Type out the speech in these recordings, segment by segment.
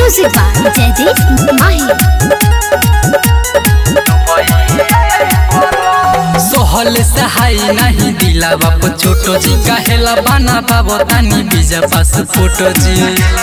Music by Jaideep Mahi. सोहल सहाय नहीं दिला बाप छोटो जी कहेला बना बाबो तानी बीजा पास फोटो जी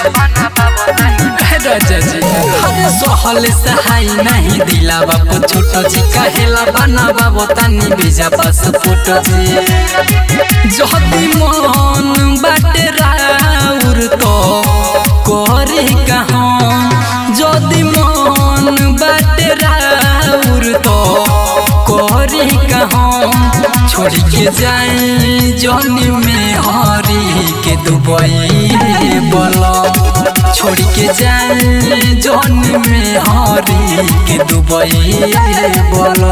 हे राजा जी अरे सोहल सहाय नहीं दिला बाप छोटो जी कहेला बना बाबो तानी बीजा पास फोटो जी जहदी मन बाटे राउर तो करे कहाँ जदी मन बाटे राउर तो करे कहाँ छोड़ के जाए जनी में हरी के दुबई बोलो छोड़ के जाए जनी में हरी के दुबई बोलो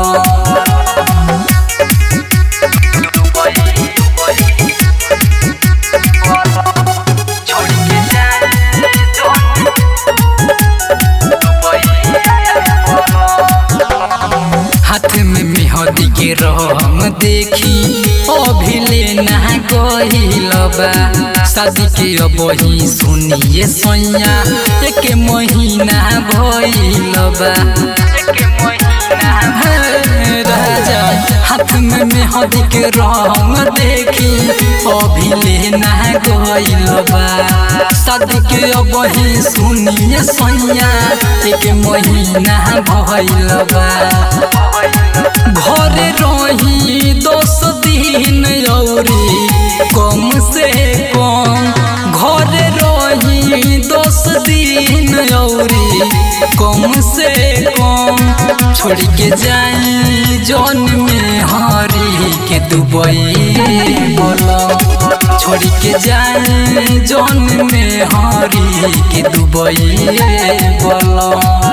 हाथ में मेहदी के रंग देखी अभिले ना गईल बा शादी के अब ही सुनिए सैया एक महीना भइल बा हे राजा हाथ में मेहदी के रंग देखी अभिले ना गईल बा शादी के अब ही सुनिए सैया एक महीना भइल बा घरे रही दस दिन औरी कम से कम घरे रही दस दिन औरी कम से कम छोड़ के जाई जौन में हरी के दुबई बोलो छोड़ के जाई जौन में हरी के दुबई बोलो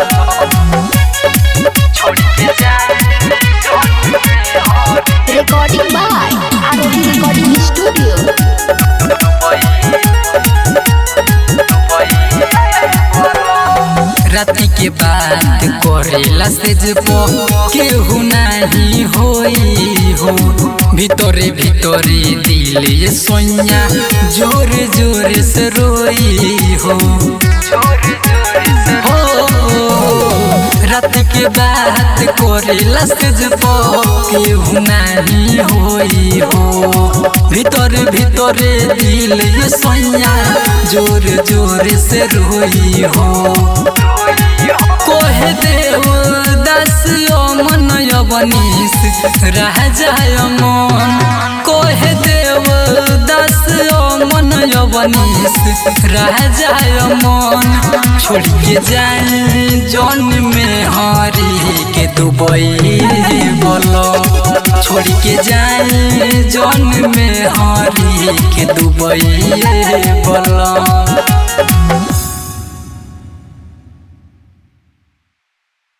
Recording by Arohi Recording Studio. राति के बात करेला से जबो केहू नहीं होई हो भीतरे भीतरे दिल ये सोनिया जोर जोर से रोई हो हो रात के बात करेला से जबो केहू नहीं होई हो भीतर भीतरे दिल ये सोनिया जोर जोर से रोई हो कोहे देव दस मन यवनीस रह जाय मन कोहे देव दस मन यवनीस रह जाय मन छोड़ के जाए जौन में हरी के दुबई बोलो छोड़ के जाए जौन में हरी के दुबई बोलो